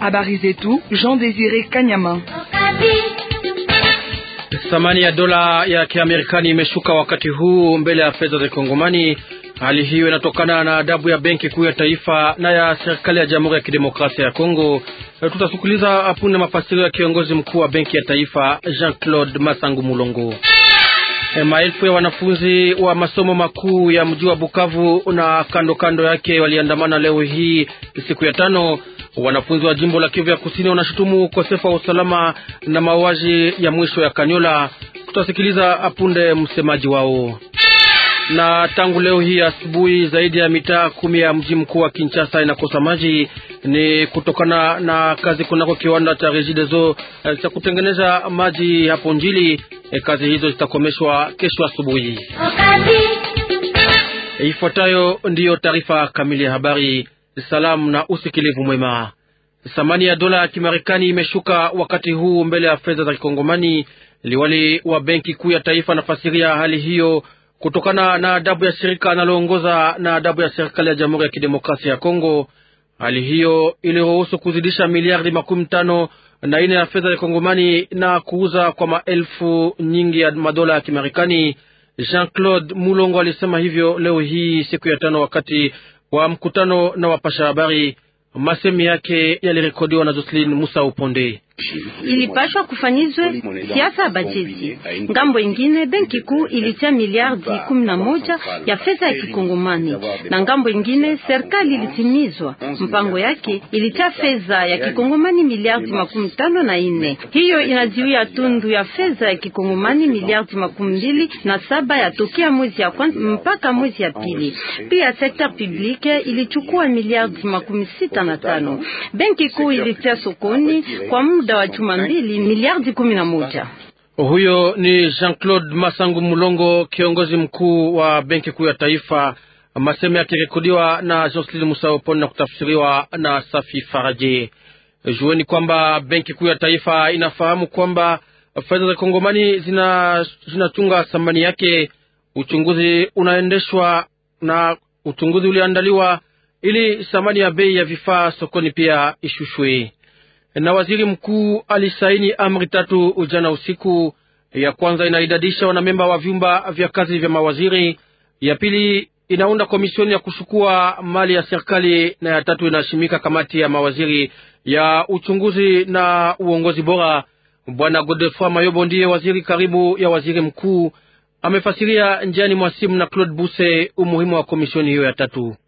Habari zetu Jean Desire Kanyama. Thamani ya dola ya Kiamerikani imeshuka wakati huu mbele ya fedha za Kongomani. Hali hiyo inatokana na adabu ya benki kuu ya taifa na ya serikali ya Jamhuri ya Kidemokrasia ya Kongo. Tutasikiliza apunde mafasirio ya kiongozi mkuu wa benki ya taifa Jean-Claude Masangu Mulongo. Maelfu ya wanafunzi wa masomo makuu ya mji wa Bukavu na kando kando yake waliandamana leo hii siku ya tano. Wanafunzi wa jimbo la Kivu ya Kusini wanashutumu ukosefu wa usalama na mauaji ya mwisho ya Kanyola. Tutasikiliza apunde msemaji wao. Na tangu leo hii asubuhi, zaidi ya mitaa kumi ya mji mkuu wa Kinshasa inakosa maji. Ni kutokana na kazi kunako kiwanda cha Regideso cha kutengeneza maji hapo Njili. E, kazi hizo zitakomeshwa kesho asubuhi. E, ifuatayo ndiyo taarifa kamili ya habari. Salamu na usikilivu mwema. Thamani ya dola ya Kimarekani imeshuka wakati huu mbele ya fedha za Kikongomani. Liwali wa benki kuu ya taifa anafasiria hali hiyo kutokana na adabu ya shirika analoongoza na adabu ya serikali ya Jamhuri ya Kidemokrasia ya Kongo. Hali hiyo iliruhusu kuzidisha miliardi makumi tano na ine ya fedha ya Kongomani na kuuza kwa maelfu nyingi ya madola ya Kimarekani. Jean-Claude Mulongo alisema hivyo leo hii siku ya tano wakati wa mkutano na wapasha habari. Masemi yake yalirekodiwa na Jocelyn Musa Uponde. Ilipashwa kufanyizwe siasa ya bajeti. Ngambo ingine benki kuu ilitia miliardi kumi na moja ya fedha ya kikongomani, na ngambo ingine serikali ilitimizwa mpango yake, ilitia fedha ya kikongomani miliardi makumi tano na ine. Hiyo inaziwia tundu ya fedha ya kikongomani miliardi makumi mbili na saba ya tokea mwezi ya kwanza mpaka mwezi ya pili. Pia sekta publique ilichukua miliardi makumi sita na tano. Benki kuu ilitia sokoni kwa muda wa juma mbili miliardi kumi na moja. Huyo ni Jean-Claude Masangu Mulongo, kiongozi mkuu wa benki kuu ya taifa. Maseme yakirekodiwa na Jocelyn Musaoponi na kutafsiriwa na Safi Faraje. Jueni kwamba benki kuu ya taifa inafahamu kwamba fedha za Kongomani zinachunga thamani yake. Uchunguzi unaendeshwa na uchunguzi uliandaliwa ili thamani ya bei ya vifaa sokoni pia ishushwe na waziri mkuu alisaini amri tatu ujana usiku. Ya kwanza inaidadisha wanamemba wa vyumba vya kazi vya mawaziri, ya pili inaunda komisioni ya kuchukua mali ya serikali, na ya tatu inashimika kamati ya mawaziri ya uchunguzi na uongozi bora. Bwana Godefroid Mayobo ndiye waziri karibu ya waziri mkuu, amefasiria njiani mwa simu na Claude Buse umuhimu wa komisioni hiyo ya tatu.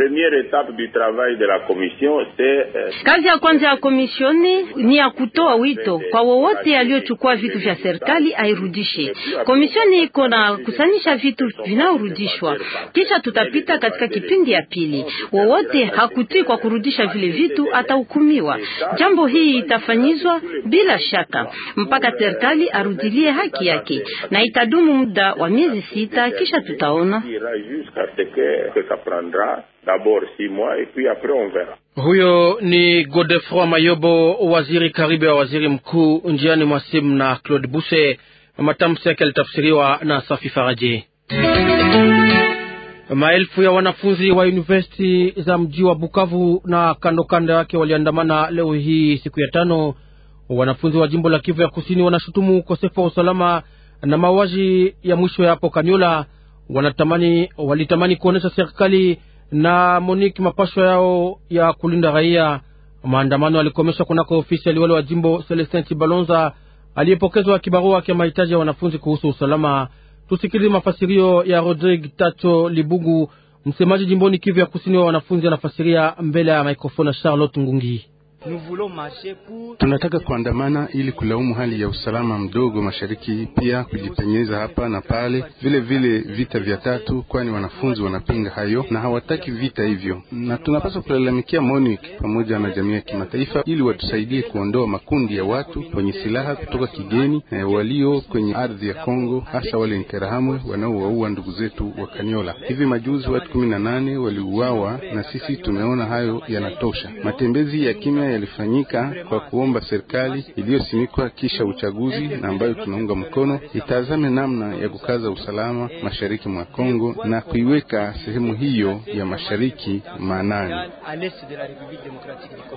Kazi ya kwanza ya komisioni ni ya kutoa wito kwa wowote aliyochukua vitu vya serikali airudishe. Komisioni iko na kusanisha vitu vinaorudishwa, kisha tutapita katika kipindi ya pili. Wowote hakutii kwa kurudisha vile vitu atahukumiwa. Jambo hii itafanyizwa bila shaka mpaka serikali arudilie haki yake, na itadumu muda wa miezi sita, kisha tutaona huyo ni Godefroid Mayobo, waziri karibu ya waziri mkuu, njiani mwa simu na Claude Buse. Matamshi yake yalitafsiriwa na Safi Faraje. Maelfu ya wanafunzi wa university za mji wa Bukavu na kando kando yake waliandamana leo hii siku ya tano. Wanafunzi wa jimbo la Kivu ya Kusini wanashutumu ukosefu wa usalama na mauaji ya mwisho ya hapo Kanyola. Wanatamani, walitamani kuonesha serikali na Monique mapashwa yao ya kulinda raia. Maandamano yalikomeshwa kunako ofisi ya liwali wa jimbo Celestin Chibalonza aliyepokezwa kibarua cha mahitaji ya wanafunzi kuhusu usalama. Tusikilize mafasirio ya Rodrigue Tacho Libugu, msemaji jimboni Kivu ya kusini wa wanafunzi, anafasiria mbele ya mikrofoni ya Charlotte Ngungi. Tunataka kuandamana ili kulaumu hali ya usalama mdogo mashariki, pia kujipenyeza hapa na pale, vile vile vita vya tatu, kwani wanafunzi wanapinga hayo na hawataki vita hivyo, na tunapaswa kulalamikia MONUC pamoja na jamii ya kimataifa ili watusaidie kuondoa makundi ya watu wenye silaha kutoka kigeni na walio kwenye ardhi ya Kongo, hasa wale Interahamwe wanaowaua ndugu zetu wa Kanyola. Hivi majuzi watu kumi na nane waliuawa, na sisi tumeona hayo yanatosha. Matembezi ya kimya yalifanyika kwa kuomba serikali iliyosimikwa kisha uchaguzi na ambayo tunaunga mkono itazame namna ya kukaza usalama mashariki mwa Kongo na kuiweka sehemu hiyo ya mashariki maanani.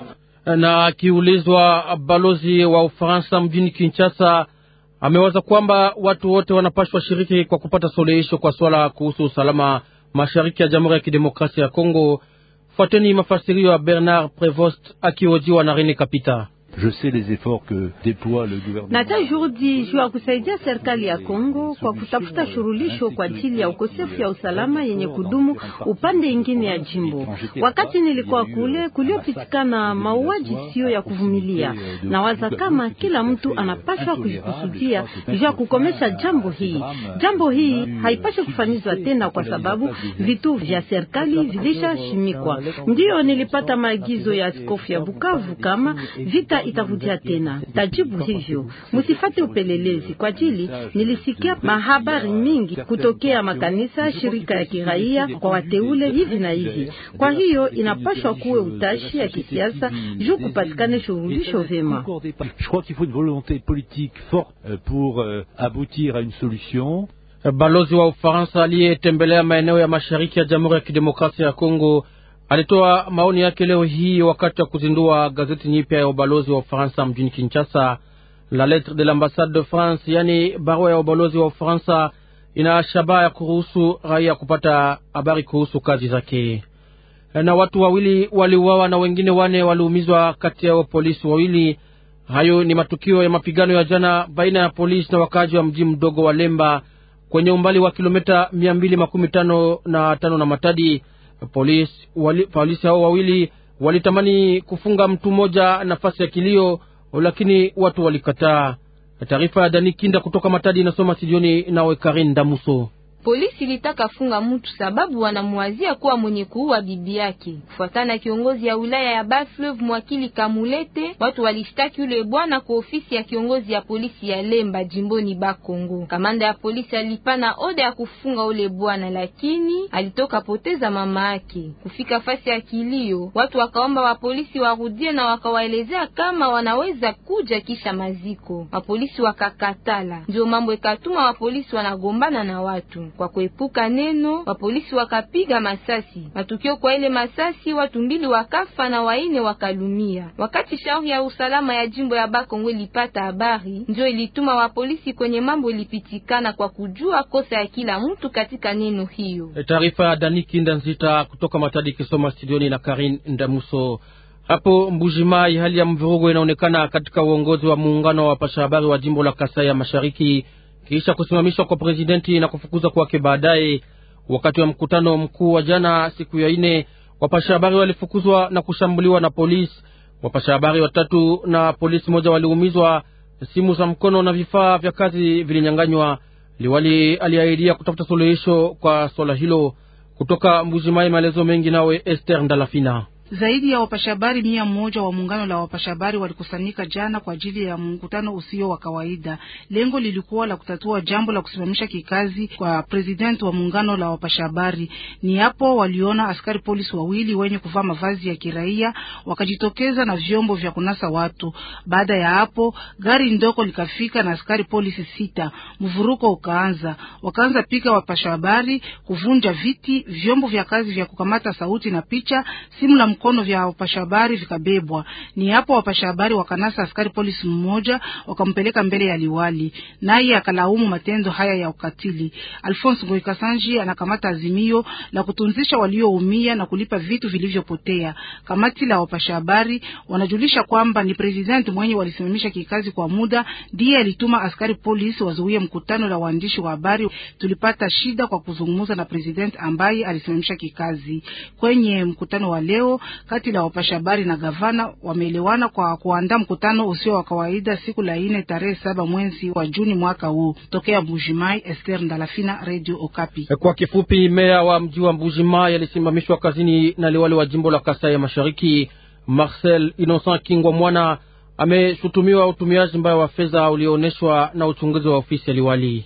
Na akiulizwa, balozi wa Ufaransa mjini Kinshasa amewaza kwamba watu wote wanapashwa shiriki kwa kupata suluhisho kwa swala kuhusu usalama mashariki ya Jamhuri ya Kidemokrasia ya Kongo. Fuateni mafasirio ya Bernard Prevost akihojiwa na Rene Kapita. Je sais les efforts que déploie le gouvernement. Nata juhudi juu ya kusaidia serikali ya Kongo kwa kutafuta shurulisho kwa ajili ya ukosefu ya usalama yenye kudumu upande ingine ya jimbo. Wakati nilikuwa kule, kuliopitikana mauaji sio ya kuvumilia, na waza kama kila mtu anapaswa kujikusudia juu ya kukomesha jambo hii. Jambo hii haipaswi kufanyizwa tena, kwa sababu vitu vya serikali vilishashimikwa. Ndiyo nilipata maagizo ya askofu ya Bukavu kama vita itavutia tena. Tajibu hivyo, musifate upelelezi kwa ajili nilisikia mahabari mingi kutokea makanisa, shirika ya kiraia kwa wateule hivi na hivi. Kwa hiyo inapashwa kuwe utashi ya kisiasa juu kupatikane shurulisho vema. Je crois qu'il faut une volonté politique forte pour aboutir à une solution. Balozi wa Ufaransa aliyetembelea maeneo ya mashariki ya Jamhuri ya Kidemokrasia ya Kongo alitoa maoni yake leo hii wakati wa kuzindua gazeti nyipya ya ubalozi wa Ufaransa mjini Kinshasa. La lettre de l'ambassade de France, yani barua ya ubalozi wa Ufaransa, ina shabaha ya kuruhusu raia kupata habari kuhusu kazi zake. Na watu wawili waliuawa na wengine wane waliumizwa, kati yao polisi wawili. Hayo ni matukio ya mapigano ya jana baina ya polisi na wakaaji wa mji mdogo wa Lemba kwenye umbali wa kilomita mia mbili makumi tano na tano na Matadi. Polisi wali, polisi hao wawili walitamani kufunga mtu mmoja nafasi ya kilio, lakini watu walikataa. Taarifa ya Dani Kinda kutoka Matadi inasoma studioni nawe Karin Damuso. Polisi ilitaka funga mtu sababu wanamwazia kuwa mwenye kuua bibi yake. Kufuatana na kiongozi ya wilaya ya Bas-Fleuve mwakili Kamulete, watu walishtaki yule bwana kwa ofisi ya kiongozi ya polisi ya Lemba jimboni Bakongo. Kamanda ya polisi alipana oda ya kufunga ule bwana, lakini alitoka poteza mama yake. Kufika fasi ya kilio, watu wakaomba wapolisi warudie na wakawaelezea kama wanaweza kuja kisha maziko. Wapolisi wakakatala, ndio mambo ikatuma wapolisi wanagombana na watu kwa kuepuka neno, wapolisi wakapiga masasi. Matukio kwa ile masasi, watu mbili wakafa na waine wakalumia. Wakati shauri ya usalama ya jimbo ya Bakongo ilipata habari, ndio ilituma wapolisi kwenye mambo ilipitikana kwa kujua kosa ya kila mtu katika neno hiyo. Taarifa ya Dani Kinda Nzita kutoka Matadi kisoma studioni na Karin Ndamuso. Hapo Mbujimai, hali ya mvurugo inaonekana katika uongozi wa muungano wa wapasha habari wa jimbo la Kasai ya Mashariki kisha kusimamishwa kwa prezidenti na kufukuzwa kwake baadaye. Wakati wa mkutano mkuu wa jana siku ya ine, wapasha habari walifukuzwa na kushambuliwa na polisi. Wapasha habari watatu na polisi moja waliumizwa, simu za mkono na vifaa vya kazi vilinyanganywa. Liwali aliahidia kutafuta suluhisho kwa swala hilo. Kutoka Mbujimai, maelezo mengi nawe Esther Ndalafina. Zaidi ya wapashabari mia moja wa muungano la wapashabari walikusanyika jana kwa ajili ya mkutano usio wa kawaida. Lengo lilikuwa la kutatua jambo la kusimamisha kikazi kwa president wa muungano la wapashabari. Ni hapo waliona askari polisi wawili wenye kuvaa mavazi ya kiraia wakajitokeza na vyombo vya kunasa watu. Baada ya hapo, gari ndoko likafika na askari polisi sita. Mvuruko ukaanza, wakaanza pika wapashabari, kuvunja viti, vyombo vya kazi vya kukamata sauti na picha, simu la mkono vya wapasha habari vikabebwa. Ni hapo wapasha habari wakanasa askari polisi mmoja wakampeleka mbele ya liwali, naye akalaumu matendo haya ya ukatili. Alphonse Ngoikasanji anakamata azimio la kutunzisha walioumia na kulipa vitu vilivyopotea. Kamati la wapasha habari wanajulisha kwamba ni president mwenye walisimamisha kikazi kwa muda ndiye alituma askari polisi wazuie mkutano la waandishi wa habari. Tulipata shida kwa kuzungumza na president ambaye alisimamisha kikazi. Kwenye mkutano wa leo kati la wapasha habari na gavana wameelewana kwa kuandaa mkutano usio wa kawaida siku la ine tarehe saba mwezi wa Juni mwaka huu. Tokea Mbujimai, Esther Ndalafina, Radio Okapi. Kwa kifupi, meya wa mji wa Mbujimai alisimamishwa kazini na liwali wa jimbo la Kasai ya Mashariki Marcel Innocent Kingwa Mwana ameshutumiwa utumiaji mbaya wa fedha ulioonyeshwa na uchunguzi wa ofisi ya liwali.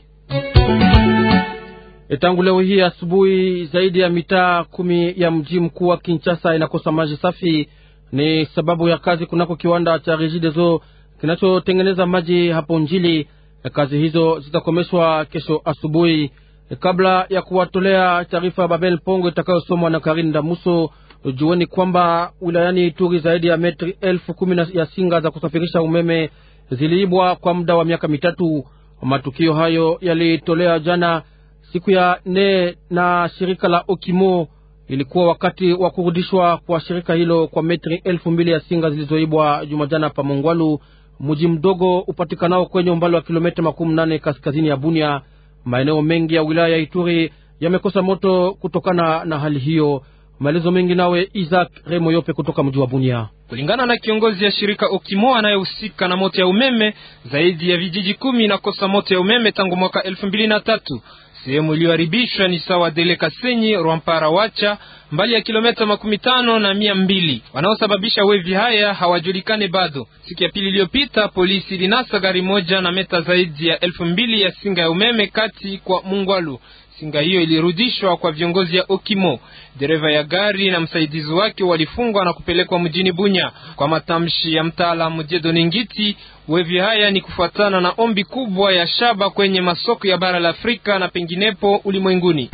Tangu leo hii asubuhi, zaidi ya mitaa kumi ya mji mkuu wa Kinshasa inakosa maji safi. Ni sababu ya kazi kunako kiwanda cha Regideso kinachotengeneza maji hapo Njili. Kazi hizo zitakomeshwa kesho asubuhi. Kabla ya kuwatolea taarifa ya Babel Pongo itakayosomwa na Karin Damuso, jueni kwamba wilayani Ituri zaidi ya metri elfu kumi ya singa za kusafirisha umeme ziliibwa kwa muda wa miaka mitatu. Matukio hayo yalitolea jana siku ya nne na shirika la Okimo. Ilikuwa wakati wa kurudishwa kwa shirika hilo kwa metri elfu mbili ya singa zilizoibwa jumajana pa Mongwalu, mji mdogo upatikanao kwenye umbali wa kilomita makumi nane kaskazini ya Bunia. Maeneo mengi ya wilaya ya Ituri yamekosa moto kutokana na hali hiyo. Maelezo mengi nawe Isaac Remoyope kutoka mji wa Bunia. Kulingana na kiongozi ya shirika Okimo anayehusika na moto ya umeme, zaidi ya vijiji kumi inakosa moto ya umeme tangu mwaka elfu mbili na tatu. Sehemu iliyoharibishwa ni sawa Dele Kasenyi, Rwampara, Wacha, mbali ya kilomita makumi tano na mia mbili. Wanaosababisha wevi haya hawajulikane bado. Siku ya pili iliyopita, polisi ilinasa gari moja na meta zaidi ya elfu mbili ya singa ya umeme kati kwa Mungwalu. Singa hiyo ilirudishwa kwa viongozi ya Okimo. Dereva ya gari na msaidizi wake walifungwa na kupelekwa mjini Bunya. Kwa matamshi ya mtaalamu Jedoni Ngiti, wevi haya ni kufuatana na ombi kubwa ya shaba kwenye masoko ya bara la Afrika na penginepo ulimwenguni.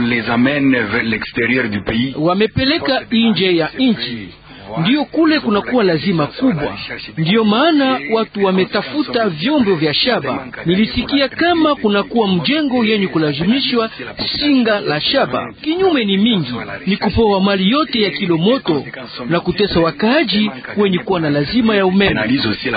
Wamepeleka nje ya nchi ndiyo kule kunakuwa lazima kubwa. Ndiyo maana watu wametafuta vyombo vya shaba. Nilisikia kama kunakuwa mjengo yenye kulazimishwa singa la shaba. Kinyume ni mingi, ni kupoa mali yote ya kilomoto na kutesa wakaaji wenye kuwa na lazima ya umeme.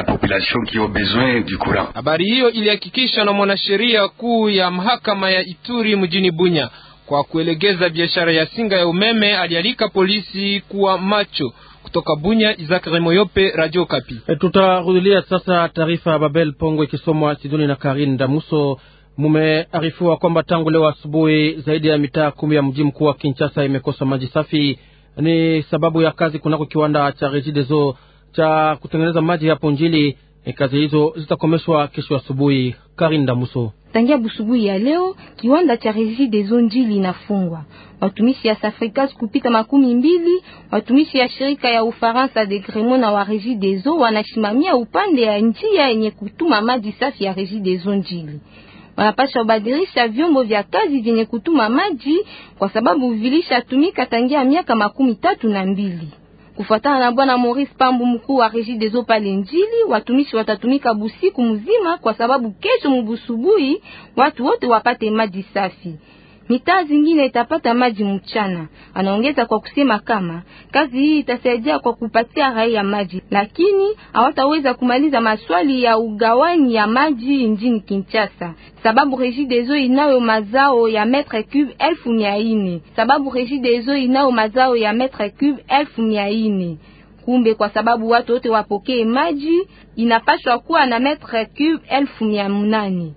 Habari hiyo ilihakikishwa na mwanasheria kuu ya mahakama ya Ituri mjini Bunya. Kwa kuelegeza biashara ya singa ya umeme, alialika polisi kuwa macho. Kutoka Bunya, Isaac Remoyope, Radio Kapi. E, tutarudilia sasa taarifa ya Babel Pongo ikisomwa Sidoni na Karin Damuso. Mumearifiwa kwamba tangu leo asubuhi zaidi ya mitaa kumi ya mji mkuu wa Kinshasa imekosa maji safi. Ni sababu ya kazi kunako kiwanda cha Regideso cha kutengeneza maji hapo Njili. E, kazi hizo zitakomeshwa kesho asubuhi. Karin Damuso. Tangia busubuhi ya leo kiwanda cha Regideso Njili inafungwa. Watumishi ya Safricas kupita makumi mbili, watumishi ya shirika ya Ufaransa de Gremon na wa Regideso wanasimamia upande ya njia yenye kutuma maji safi ya Regideso Njili. Wanapasha kubadilisha vyombo vya kazi vyenye kutuma maji kwa sababu vilishatumika tangia miaka makumi tatu na mbili. Kufuatana na bwana Maurice Pambu, mkuu wa Regideso pale Njili, watumishi watatumika busiku mzima kwa sababu kesho mubusubui watu wote wapate maji safi. Mitaa zingine itapata maji mchana. Anaongeza kwa kusema kama kazi hii itasaidia kwa kupatia raia maji, lakini hawataweza kumaliza maswali ya ugawani ya maji nchini Kinshasa sababu Regideso inayo mazao ya metre cube elfu mia ine sababu Regideso inayo mazao ya metre cube elfu mia ine Kumbe kwa sababu watu wote wapokee maji inapaswa kuwa na metre cube elfu mia munane.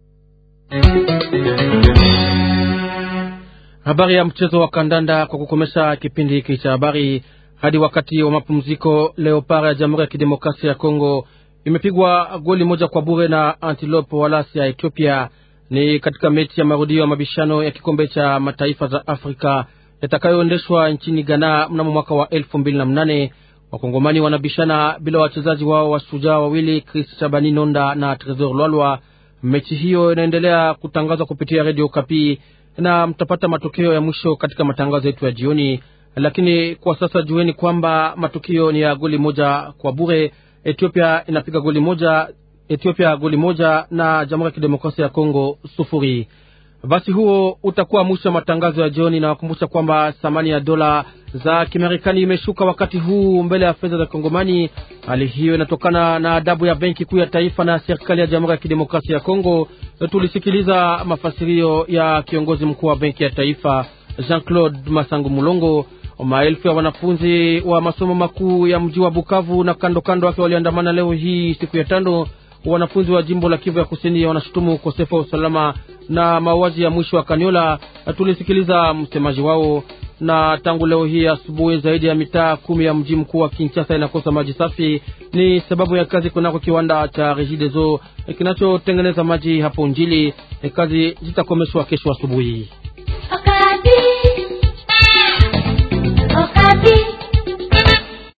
Habari ya mchezo wa kandanda kwa kukomesha kipindi hiki cha habari hadi wakati wa mapumziko. Leopard ya Jamhuri ya Kidemokrasia ya Kongo imepigwa goli moja kwa bure na Antilope Walasi ya Ethiopia. Ni katika mechi ya marudio ya mabishano ya kikombe cha mataifa za Afrika yatakayoendeshwa nchini Ghana mnamo mwaka wa elfu mbili na mnane. Wakongomani wanabishana bila wachezaji wao washujaa wawili Chris Shabani Nonda na Tresor Lwalwa. Mechi hiyo inaendelea kutangazwa kupitia redio Kapi na mtapata matokeo ya mwisho katika matangazo yetu ya jioni, lakini kwa sasa jueni kwamba matukio ni ya goli moja kwa bure. Ethiopia inapiga goli moja, Ethiopia goli moja na Jamhuri ya Kidemokrasia ya Kongo sufuri. Basi huo utakuwa mwisho wa matangazo ya jioni, na wakumbusha kwamba thamani ya dola za Kimarekani imeshuka wakati huu mbele ya fedha za Kongomani. Hali hiyo inatokana na adabu ya Benki Kuu ya Taifa na serikali ya Jamhuri ya Kidemokrasia ya Kongo. Tulisikiliza mafasirio ya kiongozi mkuu wa Benki ya Taifa Jean-Claude Masangu Mulongo. Maelfu ya wanafunzi wa masomo makuu ya mji wa Bukavu na kando kando wake waliandamana leo hii siku ya tano. Wanafunzi wa jimbo la Kivu ya Kusini wanashutumu ukosefu wa usalama na mauaji ya mwisho wa Kaniola. Tulisikiliza msemaji wao. Na tangu leo hii asubuhi, zaidi ya mitaa kumi ya mji mkuu wa Kinshasa inakosa maji safi. Ni sababu ya kazi kunako kiwanda cha Regideso kinachotengeneza maji hapo Njili. Kazi zitakomeshwa kesho asubuhi.